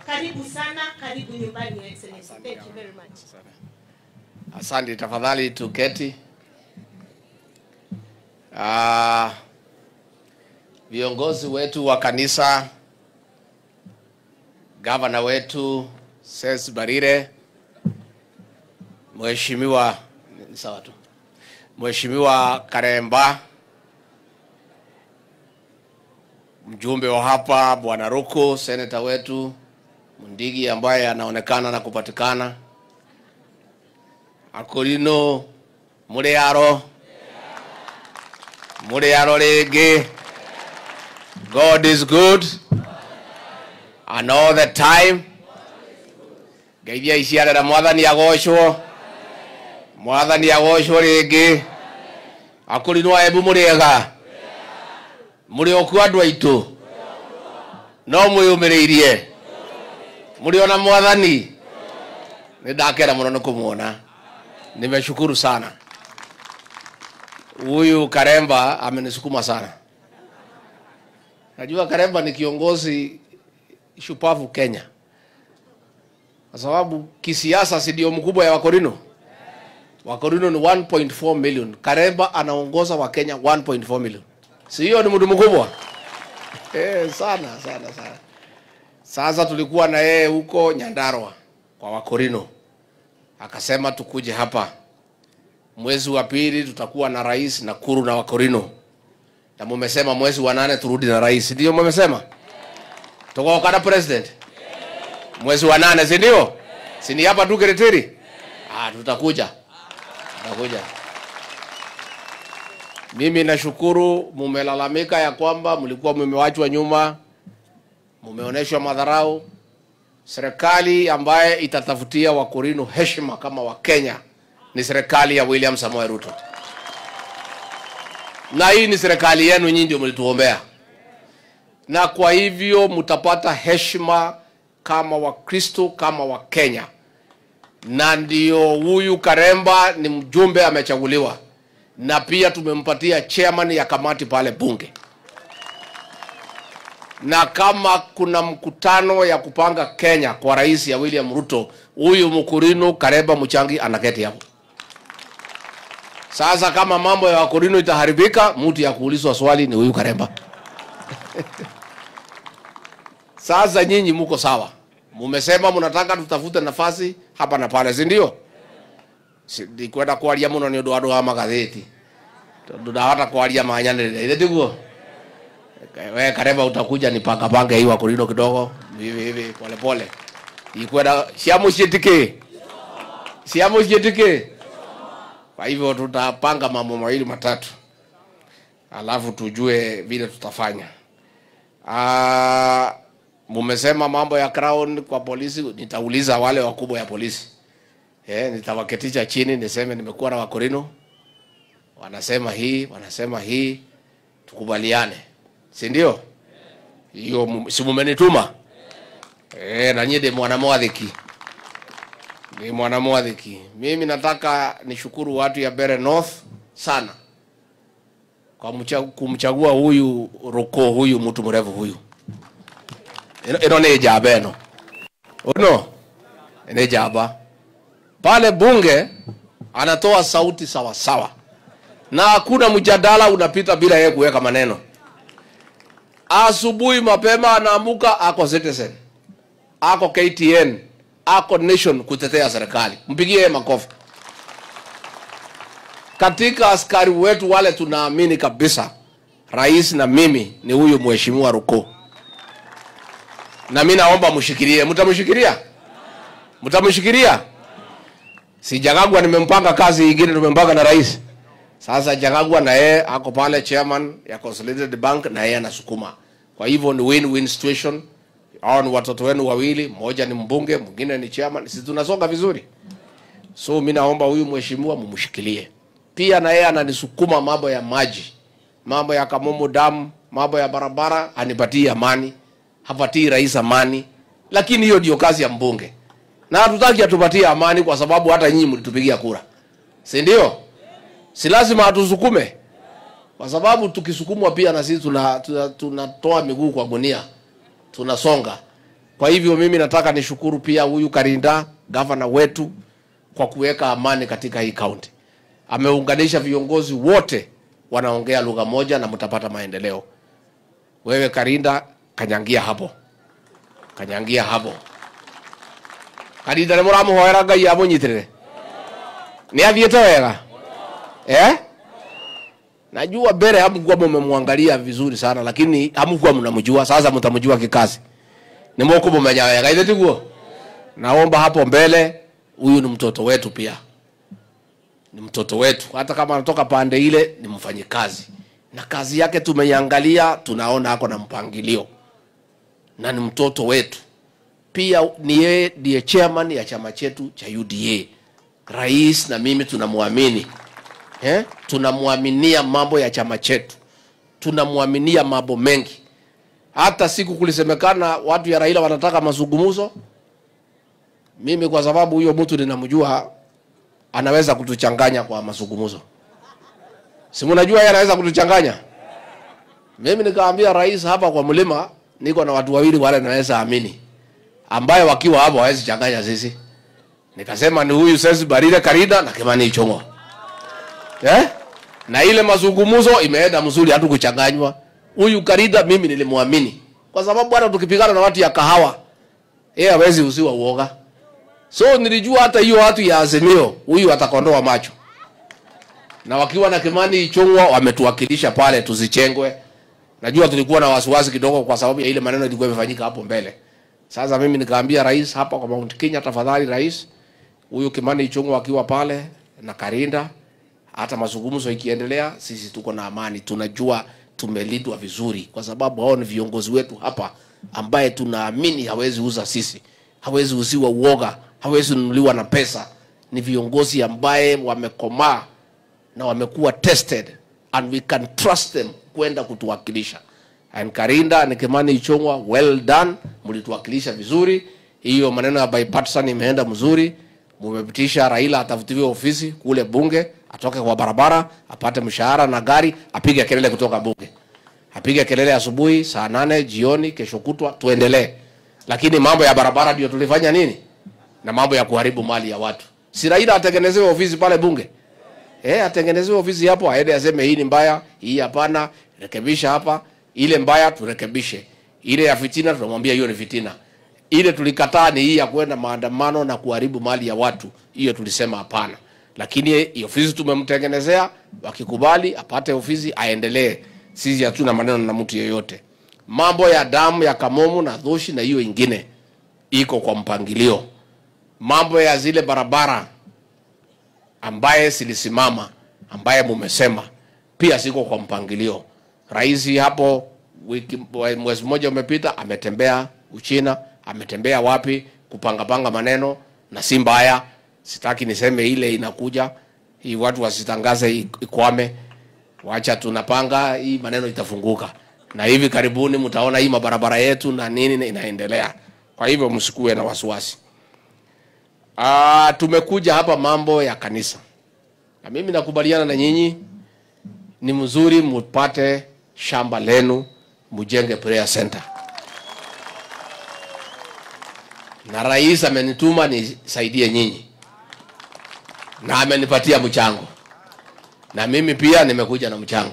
Karibu sana, karibu nyumbani, Your Excellency. Thank you very much. Asante, tafadhali tuketi. Ah, viongozi wetu wa kanisa, gavana wetu Ses Barire, Mheshimiwa ni sawa tu, Mheshimiwa Karemba, mjumbe wa hapa Bwana Ruku, seneta wetu Mundigi ambaye anaonekana na kupatikana akorino muri aro muri aro ringi god is good and all the time ngeithia iciarera mwathani agocwo mwathani agocwo ringi akorino aembu muriega muri oku andu aitu no mwiyumiriirie muri ona mwathani nĩ ndakena mũno nĩ kũmuona nimeshukuru sana huyu karemba amenisukuma sana najua karemba ni kiongozi shupavu kenya kwa sababu kisiasa si ndio mkubwa ya wakorino wakorino ni 1.4 million karemba anaongoza wakenya 1.4 million si hiyo ni mtu mkubwa eh, sana sana sana sasa tulikuwa na yeye huko nyandarwa kwa wakorino akasema tukuje hapa mwezi wa pili tutakuwa na rais Nakuru na Wakorino, na mumesema mwezi wa nane turudi na rais, ndio mumesema tukoka na president mwezi wa nane, si ndio? Si ni hapa tu Kiritiri? Ah, tutakuja tutakuja. Mimi nashukuru mumelalamika ya kwamba mlikuwa mmewachwa nyuma, mumeonyeshwa madharau serikali ambaye itatafutia wakorino heshima kama wakenya ni serikali ya william samoe ruto na hii ni serikali yenu nyinyi ndio mlituombea na kwa hivyo mtapata heshima kama wakristo kama wakenya na ndio huyu karemba ni mjumbe amechaguliwa na pia tumempatia chairman ya kamati pale bunge na kama kuna mkutano ya kupanga Kenya kwa rais ya William Ruto, huyu mkurino Kareba Muchangi anaketi hapo. Sasa kama mambo ya wakurino itaharibika, mtu ya kuulizwa swali ni huyu Karemba. Sasa nyinyi muko sawa, mumesema mnataka tutafute nafasi hapa na pale, si ndio? ndikwenda kwaria muno ni undu andu a magatheti tondu ndahota kwaria manyanirire ithe tiguo we kareba utakuja nipanga panga hii wakulino kidogo hivi hivi pole pole ikwenda siamucietike siamucietike kwa hivyo tutapanga mambo mawili matatu alafu tujue vile tutafanya Ah, mumesema mambo ya crown kwa polisi nitauliza wale wakubwa ya polisi eh, nitawaketisha chini niseme nimekuwa na wakorino wanasema hii wanasema hii tukubaliane si ndio hiyo mu- si mumenituma eh, na nyie ndi mwana mwathiki ni mwana mwathiki mimi nataka nishukuru watu ya Bere North sana kwa mcha- kumchagua huyu Ruko huyu mtu mrefu huyu ino ino ni jaba ino uno ni jaba pale bunge anatoa sauti sawa sawa na hakuna mjadala unapita bila yeye kuweka maneno asubuhi mapema anaamuka ako citizen ako ktn ako nation kutetea serikali mpigie yeye makofi katika askari wetu wale tunaamini kabisa rais na mimi ni huyu mheshimiwa ruko na mi naomba mshikilie mtamshikilia mtamshikilia si jagagwa nimempanga kazi ingine tumempanga na rais sasa jagagwa na yeye ako pale chairman ya consolidated bank na yeye anasukuma kwa hivyo ni win-win situation hao ni watoto wenu wawili mmoja ni mbunge mwingine ni chairman si tunasonga vizuri so mi naomba huyu mheshimiwa mumshikilie pia na yeye ananisukuma mambo ya maji mambo ya kamumu damu mambo ya barabara anipatie amani hapatii rais amani lakini hiyo ndio kazi ya mbunge na hatutaki atupatie amani kwa sababu hata nyinyi mlitupigia kura si ndio si lazima atusukume kwa sababu tukisukumwa pia na sisi tunatoa tuna, tuna tunatoa miguu kwa gunia tunasonga Kwa hivyo mimi nataka nishukuru pia huyu Karinda, gavana wetu, kwa kuweka amani katika hii kaunti. Ameunganisha viongozi wote, wanaongea lugha moja na mtapata maendeleo. Wewe Karinda, kanyangia hapo, kanyangia hapo. Karinda nĩ mũramũhoera Ngai amũnyitĩrĩre nĩ athiĩte wega eh? Najua mbele hamkuwa mmemwangalia vizuri sana, lakini hamkuwa mnamjua. Sasa mtamjua kikazi, ni mũkũmũmenya wega, ithe tiguo? Naomba hapo mbele, huyu ni mtoto wetu pia, ni mtoto wetu, hata kama anatoka pande ile, ni mfanyikazi na kazi yake tumeiangalia, tunaona ako na mpangilio na ni mtoto wetu pia. Ni yeye ndiye chairman ya chama chetu cha UDA. Rais na mimi tunamwamini eh? Tunamwaminia mambo ya chama chetu, tunamwaminia mambo mengi. Hata siku kulisemekana watu ya Raila wanataka mazungumzo, mimi kwa sababu huyo mtu ninamjua, anaweza kutuchanganya kwa mazungumzo. Si mnajua yeye anaweza kutuchanganya. Mimi nikaambia rais hapa kwa mlima, niko na watu wawili wale naweza amini, ambaye wakiwa hapo hawezi changanya sisi. Nikasema ni huyu Sesi Barire Karida na Kimani Ichung'wa. Eh? Na ile mazungumzo imeenda mzuri hatu kuchanganywa. Huyu Karida mimi nilimwamini. Kwa sababu hata tukipigana na watu ya kahawa, yeye hawezi usiwa uoga. So nilijua hata hiyo watu ya Azimio, huyu atakondoa macho. Na wakiwa na Kimani Ichung'wa wametuwakilisha pale tusichengwe. Najua tulikuwa na wasiwasi kidogo kwa sababu ya ile maneno ilikuwa imefanyika hapo mbele. Sasa mimi nikaambia rais hapa kwa Mount Kenya, tafadhali rais, huyu Kimani Ichung'wa akiwa pale na Karinda, hata mazungumzo ikiendelea, sisi tuko na amani, tunajua tumelindwa vizuri, kwa sababu hao ni viongozi wetu hapa, ambaye tunaamini hawezi uza sisi, hawezi uziwa uoga, hawezi nunuliwa na pesa. Ni viongozi ambaye wamekomaa na wamekuwa tested and we can trust them kwenda kutuwakilisha. And Karinda na Kimani Ichung'wa, well done, mlituwakilisha vizuri. Hiyo maneno ya bipartisan imeenda mzuri, mumepitisha Raila atafutiwe ofisi kule bunge, atoke kwa barabara, apate mshahara na gari, apige kelele kutoka bunge, apige kelele asubuhi, saa nane jioni, kesho kutwa tuendelee. Lakini mambo ya barabara ndio tulifanya nini, na mambo ya kuharibu mali ya watu. Si Raila atengenezewe ofisi pale bunge? Eh, atengenezewe ofisi hapo, aende aseme hii ni mbaya, hii hapana, rekebisha hapa. Ile mbaya turekebishe, ile ya fitina tunamwambia hiyo ni fitina. Ile tulikataa ni hii ya kwenda maandamano na kuharibu mali ya watu, hiyo tulisema hapana. Lakini hii ofisi tumemtengenezea, wakikubali apate ofisi aendelee. Sisi hatuna maneno na mtu yeyote. Mambo ya damu ya Kamomu na Dhushi na hiyo ingine iko kwa mpangilio. Mambo ya zile barabara ambaye silisimama ambaye mumesema pia siko kwa mpangilio. Rais hapo wiki mwezi mmoja umepita ametembea Uchina, ametembea wapi kupangapanga maneno, na si mbaya, sitaki niseme ile inakuja hii, watu wasitangaze ikwame. Wacha tunapanga hii maneno itafunguka, na hivi karibuni mtaona hii mabarabara yetu na nini inaendelea. Kwa hivyo msikuwe na wasiwasi. Ah, tumekuja hapa mambo ya kanisa, na mimi nakubaliana na nyinyi, ni mzuri mupate shamba lenu mujenge prayer center, na rais amenituma nisaidie nyinyi na amenipatia mchango, na mimi pia nimekuja na mchango.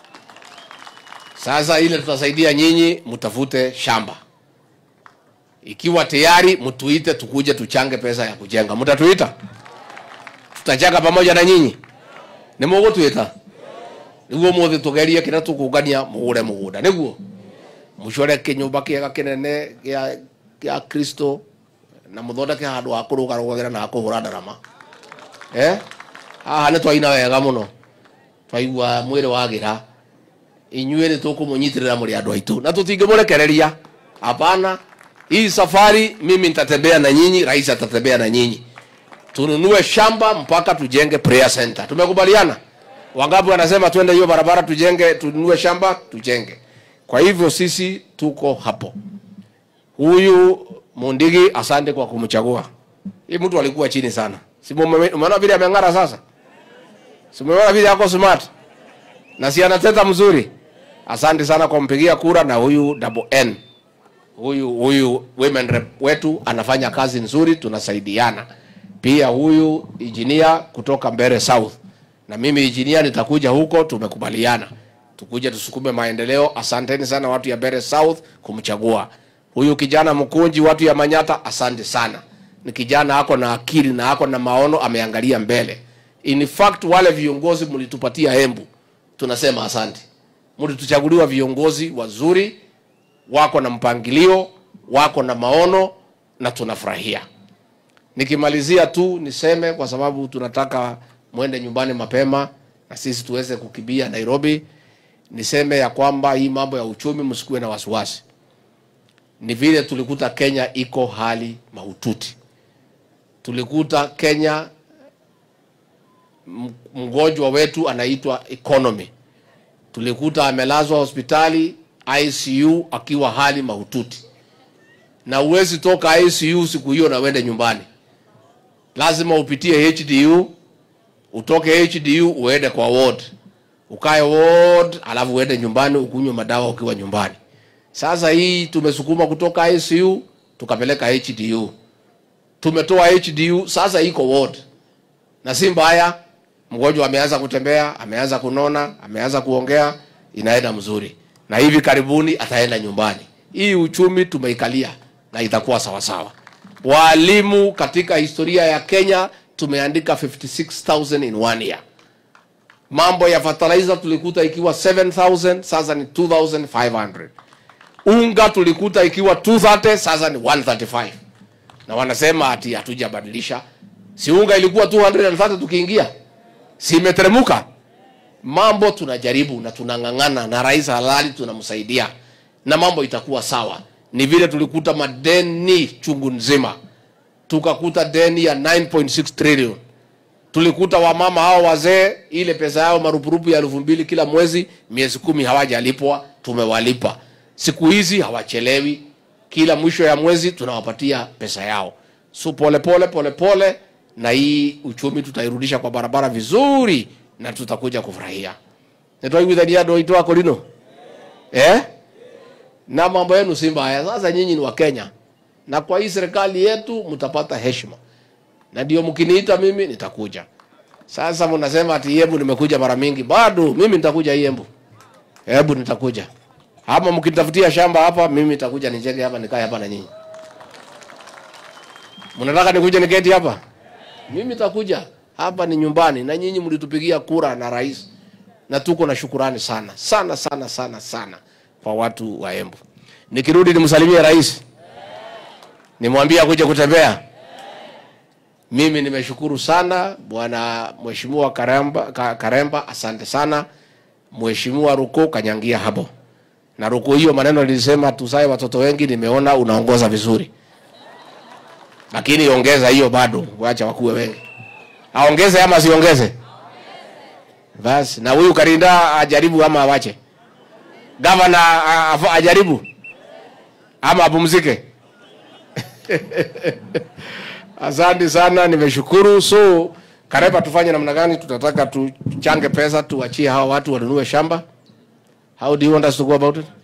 Sasa ile tutasaidia nyinyi, mtafute shamba ikiwa tayari mtuite, tukuje tuchange pesa ya kujenga. Mtatuita, tutachanga pamoja na nyinyi, nĩ mũgũtwĩta nĩguo mũthĩ tũgerie kĩrĩa tũkũngania mũgũre mũgũnda nĩguo mũcore kĩnyũmba kĩega kĩnene gĩa gĩa Kristo na mũthondeke handũ ha kũrũgarũgagĩra na ha kũhũra ndarama eh? haha nĩ twaina wega mũno twaigua mwĩrĩ wagĩra inyuĩ nĩ tũkũmũnyitĩrĩra mũrĩ andũ aitũ na tũtingĩmũrekereria hapana hii safari mimi nitatembea na nyinyi, rais atatembea na nyinyi, tununue shamba mpaka tujenge prayer center. Tumekubaliana? Wangapi wanasema twende hiyo barabara tujenge, tununue shamba tujenge? Kwa hivyo sisi tuko hapo. Huyu Mundigi, asante kwa kumchagua. Hii mtu alikuwa chini sana, si umeona vile ameng'ara sasa? Si umeona vile ako smart na si anateta mzuri? Asante sana kwa kumpigia kura, na huyu double N huyu huyu women rep wetu anafanya kazi nzuri, tunasaidiana. Pia huyu engineer kutoka Mbeere South na mimi engineer nitakuja huko, tumekubaliana tukuje tusukume maendeleo. Asanteni sana watu ya Mbeere South kumchagua huyu kijana Mkunji. Watu ya Manyata, asante sana. Ni kijana ako na akili na ako na maono, ameangalia mbele. In fact wale viongozi mlitupatia Embu, tunasema asante. Mlituchaguliwa viongozi wazuri, wako na mpangilio, wako na maono na tunafurahia. Nikimalizia tu niseme, kwa sababu tunataka mwende nyumbani mapema na sisi tuweze kukimbia Nairobi, niseme ya kwamba hii mambo ya uchumi msikuwe na wasiwasi. Ni vile tulikuta Kenya iko hali mahututi, tulikuta Kenya m- mgonjwa wetu anaitwa economy, tulikuta amelazwa hospitali ICU akiwa hali mahututi, na uwezi toka ICU siku hiyo na uende nyumbani, lazima upitie HDU, utoke HDU uende kwa ward, ukae ward, alafu uende nyumbani ukunywe madawa ukiwa nyumbani. Sasa hii tumesukuma kutoka ICU tukapeleka HDU, tumetoa HDU, sasa iko ward na si mbaya. Mgonjwa ameanza kutembea, ameanza kunona, ameanza kuongea, inaenda mzuri, na hivi karibuni ataenda nyumbani. Hii uchumi tumeikalia na itakuwa sawasawa. Walimu katika historia ya Kenya tumeandika 56000 in one year. Mambo ya fertilizer tulikuta ikiwa 7000 sasa ni 2500. Unga tulikuta ikiwa 230 sasa ni 135 na wanasema ati hatujabadilisha. Si unga ilikuwa 230 tukiingia, si imeteremuka? Mambo tunajaribu na tunang'ang'ana, na rais halali tunamsaidia, na mambo itakuwa sawa. Ni vile tulikuta madeni chungu nzima, tukakuta deni ya 9.6 trillion. Tulikuta wamama hao wazee, ile pesa yao marupurupu ya elfu mbili kila mwezi, miezi kumi hawajalipwa, tumewalipa. Siku hizi hawachelewi, kila mwisho ya mwezi tunawapatia pesa yao. So pole pole pole pole, na hii uchumi tutairudisha kwa barabara vizuri, na tutakuja kufurahia. nitwaiguithania andå aitå akå rino eh? na mambo yenu si mbaya. Sasa nyinyi ni Wakenya, na kwa hii serikali yetu mtapata heshima, na ndio mkiniita mimi nitakuja. Sasa mnasema ati Embu nimekuja mara mingi, bado mimi nitakuja hii Embu, Embu nitakuja hapa. Mkinitafutia shamba hapa, mimi nitakuja nijenge hapa, nikae hapa na nyinyi. Mnataka nikuje niketi hapa? Mimi nitakuja hapa, ni nyumbani, na nyinyi mlitupigia kura na rais, na tuko na shukurani sana sana sana sana sana kwa watu wa Embu. Nikirudi nimsalimie rais, nimwambie akuje kutembea. Mimi nimeshukuru sana bwana mheshimiwa Karemba, Ka- Karemba, asante sana mheshimiwa Ruko kanyangia hapo na Ruko, hiyo maneno nilisema tuzae watoto wengi, nimeona unaongoza vizuri, lakini ongeza hiyo bado, wacha wakuwe wengi. Aongeze ama asiongeze? Basi na huyu Karinda ajaribu ama awache gavana a- a- ajaribu ama apumzike. Asante sana, nimeshukuru. So Kareba, tufanye namna gani? Tutataka tuchange pesa tuachie hawa watu wanunue shamba. How do you want us to go about it?